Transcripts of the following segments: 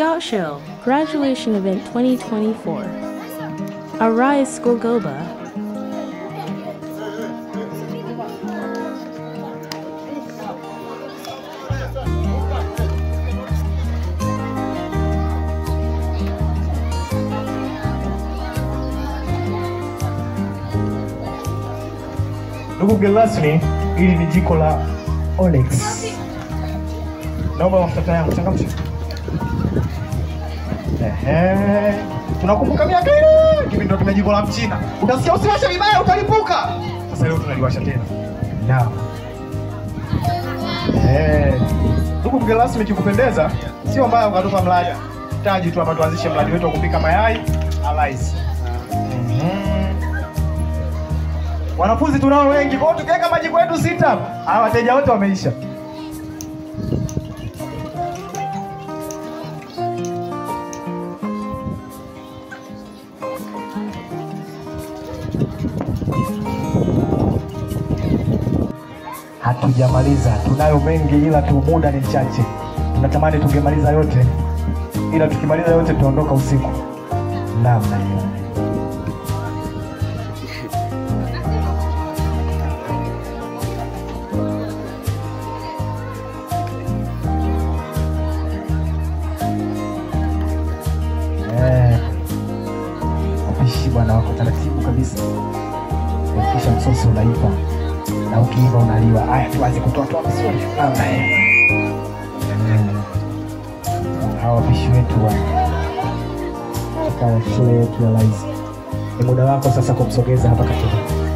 Scout Show Graduation Event 2024. Arise School Goba. Ndugu mgeni rasmi, hili ni jiko la Onyx. Naomba mafuta yangu changamsha. Ehe. Tunakumbuka miaka ile kipindi ndo tuna jiko la Mchina. Utasikia usiwashe vibaya utalipuka. Sasa leo tunaliwasha tena. Naam. Eh. Ndugu mgeni rasmi, kikupendeza, sio mbaya ukatupa mradi taji tu hapa, tuanzishe mradi wetu wa kupika mayai alais. Mhm. Wanafunzi tunao wengi, kwa hiyo tukiweka majiko yetu sita, hawa wateja wote wameisha. Hatujamaliza, tunayo mengi, ila tu muda ni mchache. Tunatamani tungemaliza yote, ila tukimaliza yote tutaondoka usiku. Namna hiyo. Eh, wapishi bwana wako taratibu kabisa, kisha msosi unaiva na ukiiva unaliwa. Haya, tuanze kutoa toa vizuri namna hiyo. Mm. Hawa wapishi wetu wa katika shule yetu ya Laizi, ni muda wako sasa kumsogeza hapa katika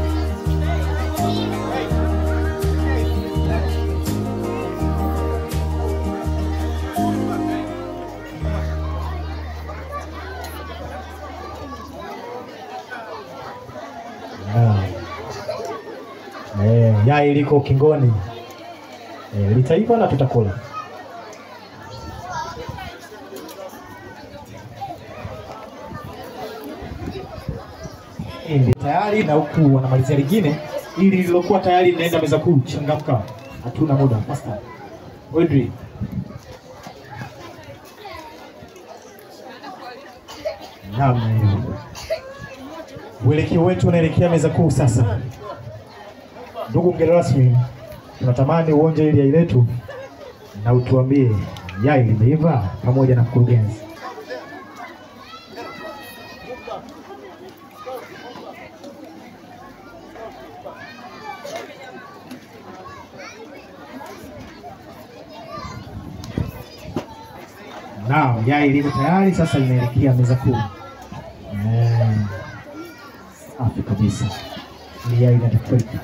Naam. Eh, yai liko ukingoni. Eh, litaiva na tutakula. Hili tayari na huku wanamalizia lingine ili lilokuwa tayari linaenda meza kuu. Changamka, hatuna muda. Master Wedri, naam, hiyo uelekeo wetu unaelekea meza kuu sasa. Ndugu mgeni rasmi, tunatamani uonje ili yai letu na utuambie yai limeiva pamoja na mkurugenzi. Naam, yai liko tayari sasa, linaelekea meza kuu. Eh, Safi kabisa, ni yai la Afrika.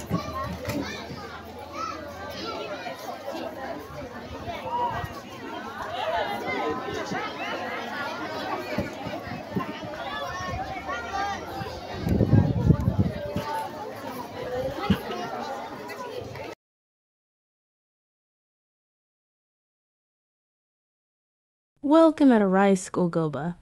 Welcome at Arise School Goba.